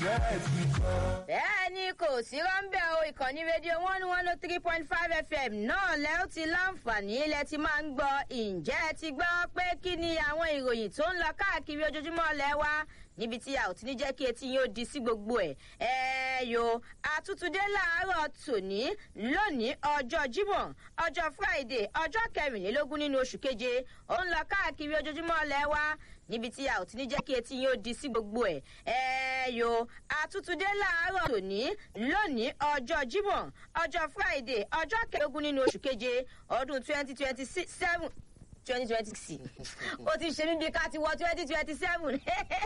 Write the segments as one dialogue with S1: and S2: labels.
S1: bẹ́ẹ̀ ni kò sí rọ́ńbẹ́ o ìkànnì rédíò one one oh three point five fm náà lẹ́ ó ti láǹfààní ilẹ̀ ti máa ń gbọ́ ǹjẹ́ ẹ ti gbọ́ pé kí ni àwọn ìròyìn tó ń lọ káàkiri ojoojúmọ́ lẹ́ wá níbi tí a ò ti ní jẹ́ kí etí yín ó di sí gbogbo ẹ̀ ẹ yo àtútúndé láàárọ̀ tòní lónìí ọjọ́ jímọ̀ ọjọ́ friday ọjọ́ kẹrìnlélógún nínú oṣù keje ó ń lọ káàkiri ojoojúmọ́ lẹ́ wá níbi tí a ò ti ní jẹ́ kí etí yín ó di sí gbogbo ẹ̀ ẹ yo àtútúndé láàárọ̀ tòní lónìí ọjọ́ jímọ̀ ọjọ́ friday ọjọ́ kẹrìnlélógún nínú oṣù keje ọdún twenty twenty seven twenty twenty six ó ti ṣe mí bí ká ti wọ twenty twenty seven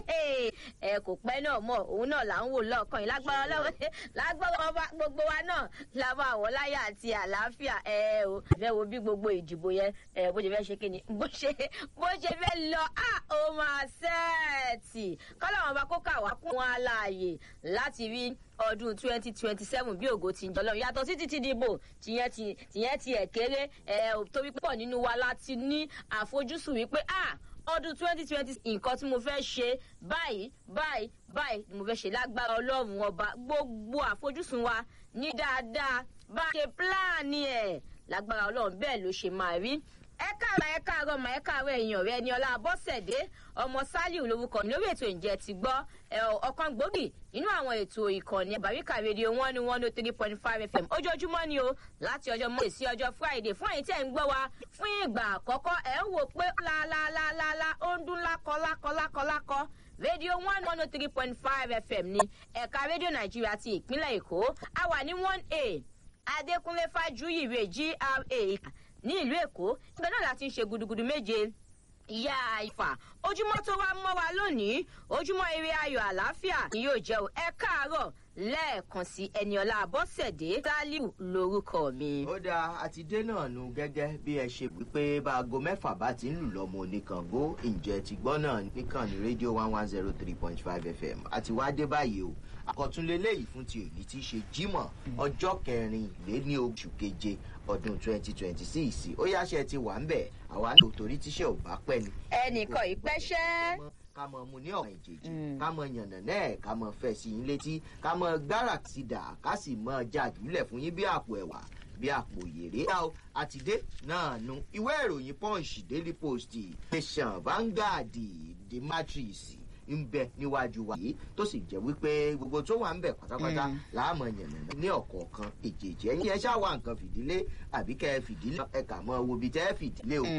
S1: ẹ kò pẹ́ náà mọ̀ òun náà là ń wò lọ́ọ̀kan yìí lágbára ọlọ́run lágbára ọba gbogbo wa náà la máa wọ̀ láyà àti àlàáfíà ẹ o fẹ́ wo bí gbogbo ìdìbò yẹn ẹ bó ṣe fẹ́ ṣe kí ni bó ṣe bó ṣe fẹ́ lọ á ó máa sẹ́ẹ̀tì kọ́lọ́wọ́n bá kó kà wá kún wọn aláàyè láti rí ọdún twenty twenty seven bí ògo ti ń jọlọ yàtọ̀ sí títí dìbò tìyẹn ti tìyẹn ti ẹ̀ kéré ẹ̀ torí pọ̀ nínú wa láti ní àfojúsùn wípé ah ọdún twenty twenty nǹkan tí mo fẹ́ ṣe báyìí báyìí báyìí ni mo fẹ́ ṣe lágbára ọlọ́run ọba gbogbo àfojúsùn wa ní dáadáa bá a ṣe pílánì ẹ̀ lágbára ọlọ́run bẹ́ẹ̀ ló ṣe máa rí ẹ káàárọ̀ ẹ káàárọ̀ mà ẹ káàárọ̀ èèyàn rẹ ni ọlá bọ́sẹ̀dé ọmọ sálíù lórúkọ mi lórí ètò ìjẹ́ ti gbọ́ ọ̀kan gbòógì nínú àwọn ètò ìkànnì àbáríkà rédíò one one oh three point five fm ojoojúmọ́ ni o láti ọjọ́ monday sí ọjọ́ friday fún ẹ̀yin tẹ́ ń gbọ́ wa fún ìgbà àkọ́kọ́ ẹ̀ ń wò pé lálálálálá ó ń dún lákọ́lákọ́lákọ́lákọ́ rédíò one one oh three point five fm ní ẹ̀ka rédíò nàìjíríà ti ìpínlẹ̀ èkó a wà ní one a adékúnlé fájúyìrè gra ní ìlú èkó ibẹ̀ náà láti ń ṣe gudugudu méje ìyá ìfà ojúmọ́ tó wá mọ́ wa lónìí ojúmọ́ eré ayọ̀ àlàáfíà ni yóò jẹ́ o ẹ káàárọ̀ lẹ́ẹ̀kan sí ẹniọlá abọ́sẹ̀dé sálíù lórúkọ mi.
S2: ó dáa àti dé náà nu gẹ́gẹ́ bí ẹ ṣe wípé báago mẹ́fà bá ti ń lù lọ́mọ oníkàngó ǹjẹ́ ti gbọ́ náà nìkan ní rédíò one one zero three point five fm àti wá dé báyìí o àkọ́túnlélẹ́yìí fún ti èyí tí í ṣe jímọ̀ ọjọ́ kẹrin lé ní oṣù keje ọdún twenty twenty six ó yáṣẹ ti wà ń bẹ̀ àwa ní òtórí tíṣẹ́ ò bá pẹ́ ni.
S1: ẹnìkan ìpẹ́ṣẹ́
S2: ká mọ mu ní ọ̀ràn ìjèjì ká mọ yànnà náà ká mọ fẹ́ sí yín létí ká mọ gbára sí dà ká sì mọ jàdúlẹ̀ fún yín bí àpò ẹ̀wà bí àpò yèrè. ṣá o àtidé náà nu ìwé ìròyìn punch daily post nation vanguard the matrix ń bẹ níwájú wa yìí tó sì jẹ́ wípé gbogbo tó wà ń bẹ̀ pátápátá láàmú yànnà ní ọ̀kọ̀ọ̀kan èjèèjì ẹ̀yìn ẹ ṣáà wá nǹkan fìdílé àbí kẹ́ ẹ fìdílé ẹ kà mọ́ wo ibi tẹ́ ẹ fìdílé o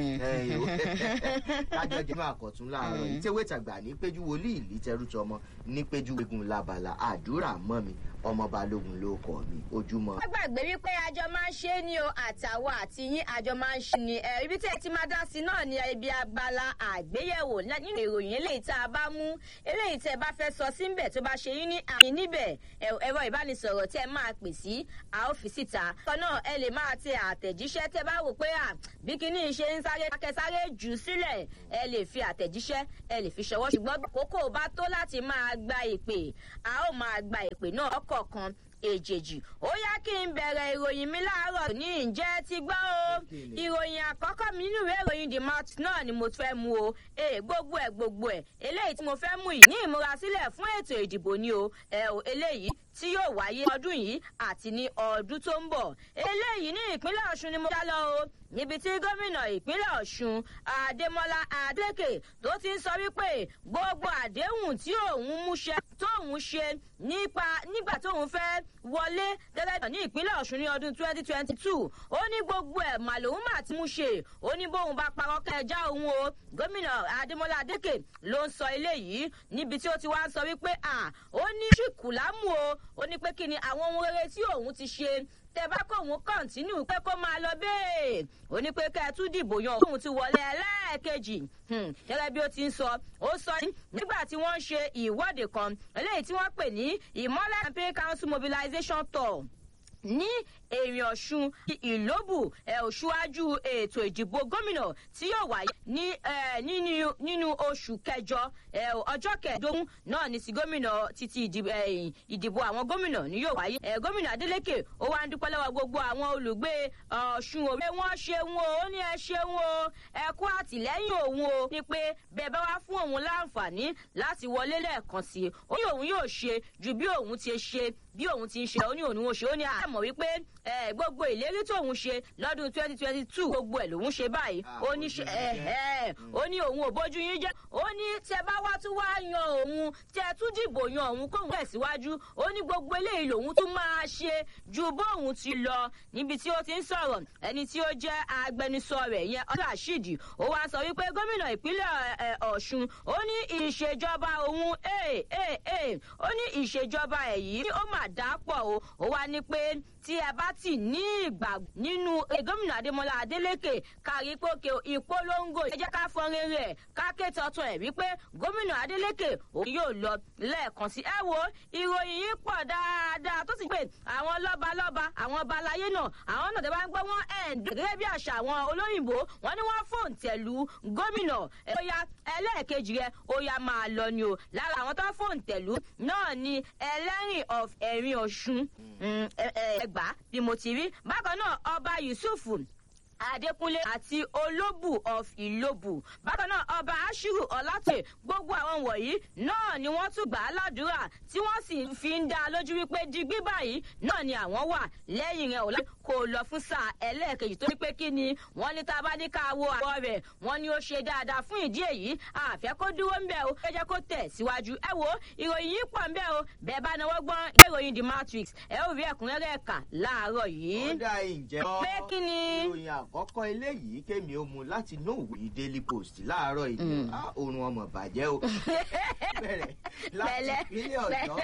S2: kájọ jẹ́ máa kọ̀tún láàárọ̀ yìí tẹ́wé tàgbà ní péjú wòlíì ìlí tẹrútọ ọmọ ní péjú egun labala àdúrà mọ́ mi ọmọ balógun ló kọ mi ojúmọ́.
S1: wọ́n gbàgbé wípé àjọ máa ń ṣe é ní o àtàwọn àti yín àjọ máa ń ṣe ni ibi tí ẹ ti máa dá sí náà ní ibi abala àgbéyẹ̀wò nínú ìròyìn eléyìí tá a bá mú eléyìí tẹ bá fẹ́ sọ síbẹ̀ tó bá ṣe yín ní àmì níbẹ̀ ẹ̀rọ ìbánisọ̀rọ̀ tẹ máa pè sí a ó fi síta. ọkọ náà ẹ lè máa tẹ àtẹ̀jíṣẹ́ tẹ bá wò pé à bí kinní ṣe ń sáré akẹ́sáré jù sílẹ̀ ẹ lè fi àtẹ̀jíṣẹ́ ẹ lè fi ṣọwọ́ ṣùgbọ́n kókó bá tó láti máa gba ìpè a ó máa gba ìpè náà ọkọ̀ọ̀kan èjèèjì ó yá kí n bẹ̀rẹ̀ ìròyìn mi láàárọ̀ ní ǹjẹ́ ti gbọ́ o ìròyìn àkọ́kọ́ mi nínú ìwé ìròyìn the mouth náà ni mo fẹ́ mu o ee gbogbo ẹ̀ gbogbo ẹ̀ eléyìí tí mo fẹ́ mú yìí ní ìmúrasílẹ̀ fún ètò ìdìbò ni o ẹ o eléyìí tí yóò wáyé ọdún yìí àti ní ọdún tó ń bọ̀ eléyìí ní ìpínlẹ̀ ọ̀ṣun ni mo dá lọ o níbi tí gómìnà ìpínlẹ̀ ọ̀ṣun adémọlá adékè tó ti ń sọ wípé gbogbo àdéhùn tí òun múṣẹ tóun ṣe nípa nígbà tóun fẹ́ wọlé gẹ́gẹ́ ní ìpínlẹ̀ ọ̀ṣun ní ọdún twenty twenty two ó ní gbogbo ẹ̀ mà lòun mà ti mú ṣe ó ní bóun bá parọ́ kẹjá òun o gómìnà adémọlá adékè ló ń sọ eléyìí níbi tí ó ti wá ń sọ wípé à ó ní ṣìkùlámù o ó ní pé kí ni àwọn ohun rere tí òun ti ṣe tẹ bá kó òun kọ́ńtínú pé kó máa lọ bẹ́ẹ̀ ó ní pé kẹ́ ẹ tún dìbò yan òun ti wọlé ẹlẹ́ẹ̀kejì gẹ́gẹ́ bí ó ti ń sọ ó sọ nígbà tí wọ́n ń ṣe ìwọ́de kan eléyìí tí wọ́n pè ní ìmọ́lẹ̀ campaign council mobilization tour ní èrìn ọ̀ṣun ìlóbù òṣùwájú ètò ìdìbò gómìnà tí yóò wáyé ní nínú oṣù kẹjọ ọjọ́ kẹẹ̀ẹ́dógún náà ní ti gómìnà títí ìdìbò àwọn gómìnà ní yóò wáyé gómìnà adeleke ó wá ń dúpẹ́ lọ́wọ́ gbogbo àwọn olùgbé ọ̀ṣun òwe wọ́n ṣeun o ó ní ẹ ṣeun o ẹ kú àtìlẹ́yìn òun o ní pé bẹ́ẹ̀ bá wá fún òun láǹfààní láti wọlé lẹ́ẹ̀kan sí i ó ní òun yóò ṣe ju bí òun ti ṣe bí òun ti ń ṣe ó ní òun ò ṣe ó ní àmọ̀ wípé gbogbo ìlérí tóun ṣe lọ́dún twenty twenty two gbogbo ẹ̀ lòun ṣe báyìí ó ní ó ní òun ò bójú yín jẹ́ ó ní tẹ bá wá tún wá yan òun tẹ tún dìbò yan òun kóun tẹ̀síwájú ó ní gbogbo eléyìí lòun tún máa ṣe ju bóun ti lọ níbi tí ó ti ń sọ̀rọ̀ ẹni tí ó jẹ́ agbẹnusọ rẹ̀ yẹn ọdún àṣìdì ó wá sọ wípé gómìnà ìpínlẹ̀ ọ̀ṣun ó ní ìṣèjọba òun ó ní ìṣèjọba ẹ̀ yìí ó mà dá pọ̀ o ó wá ní pé tí ẹ bá tì ní ìgbà nínú gómìnà adémọlá adélèké kárí pókè ìpolongo ẹ jẹ́ ká fọn rere ẹ̀ ká ké tọ́tún ẹ̀ wípé gómìnà adélèké òun yóò lọ lẹ́ẹ̀kan sí ẹ wo ìròyìn yìí pọ̀ dáadáa tó sì pé àwọn lọ́balọ́ba àwọn ọba aláyé náà àwọn náà tẹ́ bá ń gbọ́ wọ́n ẹ̀ ń dùn gẹ́gẹ́ bí àṣà àwọn olóyìnbó wọ́n ní wọ́n fòun tẹ̀lú gómìnà ẹ̀yà ẹlẹ́ẹ̀kejì rẹ̀ ó yá máa lọ ni o lára àwọn tó fòun tẹ̀lú náà ni ẹlẹ́rìn of ẹ̀rin ọ̀ṣun ẹgbàá bí mo ti rí bákan náà ọba yusuf adékúnlé àti olóbù of ìlóbù bákan náà ọba ashiru ọlátè gbogbo àwọn wọ̀nyí náà ni wọ́n tún gbà á ládùúrà tí wọ́n sì fi ń dá a lójú wípé digbí báyìí náà ni àwọn wà lẹ́yìn rẹ̀ ọ̀la kò lọ fún sáà ẹlẹ́ẹ̀kejì torí pé kí ni wọ́n ní tá a bá ní ká wo àwọ̀ rẹ̀ wọ́n ní ó ṣe dáadáa fún ìdí èyí àfẹ́ kó dúró ń bẹ̀ o ẹ jẹ́ kó tẹ̀ síwájú ẹ wo ìròyìn yìí pọ̀ ń bẹ̀ o bẹ́ẹ̀ bá náwó gbọ́n ìròyìn the matrix ẹ ó rí ẹ̀kúnrẹ́rẹ́ ẹ̀ka láàárọ̀ yìí.
S2: ó dá ìjẹ́
S1: pé kí ni.
S2: ìròyìn àkọ́kọ́ eléyìí kémi ó mu láti inú òwe daily post láàárọ̀ ìlú oorun ọmọ bàjẹ́ o bẹ̀rẹ̀ láti ìpínlẹ̀ ọ̀yọ́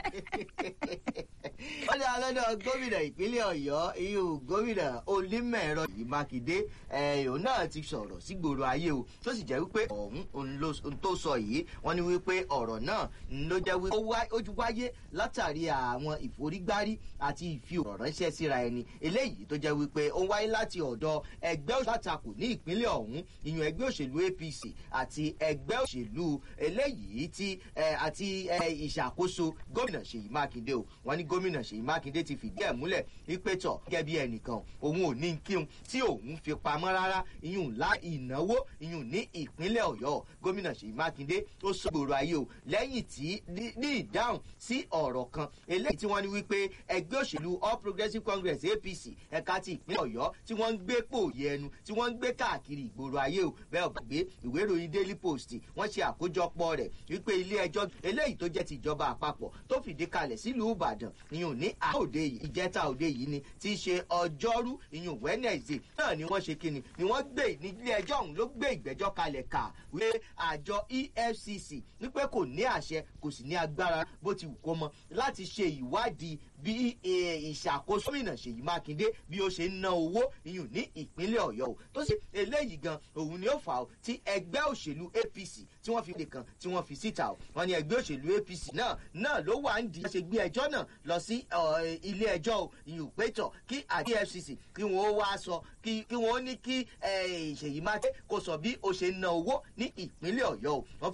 S2: wọ́n ní alọ́dọ̀ gómìnà ìpínlẹ̀ ọ̀yọ́ iyú gómìnà onímọ̀ẹ̀rọ yìí mákindé òun náà ti sọ̀rọ̀ sígboro ayé o tó sì jẹ́ wípé ọ̀hún ohun tó sọ yìí wọ́n ní wípé ọ̀rọ̀ náà ló jẹ́ wípé ó wáyé látàrí àwọn ìforígbárí àti ìfi ọ̀rọ̀ ránṣẹ́ síra ẹni eléyìí tó jẹ́ wípé ó wáyé láti ọ̀dọ̀ ẹgbẹ́ òṣèlú àtakò ní ìpínlẹ̀ ọ̀hún ìyún ẹgbẹ́ òṣèlú apc àti ẹgbẹ́ òṣèlú eléyìí ti àti ìṣàkóso gómìnà ṣèyí mákindé o wọn ní gómìnà ṣèyí mákindé ti fìdí ẹ̀ múlẹ̀ wípé tọ̀ gẹ́gẹ́ bí ẹnìkan òun ò ní kíun tí òun fi pamọ́ rárá ìyún ńlá ìnáwó ìyún ní ìpínlẹ̀ ọ̀yọ́ gómìnà ṣèyí mákindé ó sọ gbòòrò ayé o lẹ́yìn tí ní ìdáhùn sí ọ̀rọ̀ kan eléyìí tí wọ́n ní wípé ẹgbẹ́ òṣèlú all progressives congress apc ẹ̀ka ti ìpínlẹ̀ ọ̀yọ́ tí wọ́n ń gbé pòòyì ẹnu tí wọ́n ń gbé káàkiri ìgboro ayé o bẹ́ẹ̀ ò gbàgbé ìwé ìròyìn daily post wọ́n ṣe àkójọpọ̀ rẹ̀ wípé ilé ẹjọ́ eléyìí tó jẹ́ ti ìjọba àpapọ̀ tó fìdí kalẹ̀ sílùú ìbàdàn ìyún ní àòde yìí ìjẹta òde yìí ni tí í ṣe ọjọ́rú ìyún wednesday náà ni wọ́n ṣe kíni ni wọ́n gbé ní ilé ẹjọ́ ọ̀hún ló gbé ìgbẹ́jọ́ kalẹ̀ kà wé àjọ efcc wípé kò ní àṣẹ kò sì ní agbára bó ti wù kó mọ láti ṣe ìwádìí bí ìṣàkóso gómìnà ṣèyí mákindé bí ó ṣe ń ná owó ìyún ní ìpínlẹ̀ ọ̀yọ́ o tó sì eléyìí gan òun ni ó fà ó tí ẹgbẹ́ òṣèlú apc tí wọ́n fi lè kàn tí wọ́n fi síta o wọ́n ní ẹgbẹ́ òṣèlú apc náà náà ló wà ń di ṣe gbé ẹjọ́ náà lọ sí ilé ẹjọ́ o ìyún pétọ̀ kí àti efcc kí wọ́n wá sọ kí wọ́n ní kí ṣèyí mákindé kó sọ bí ó ṣe ń ná owó ní ìpínlẹ̀ ọ̀yọ́ o wọ́n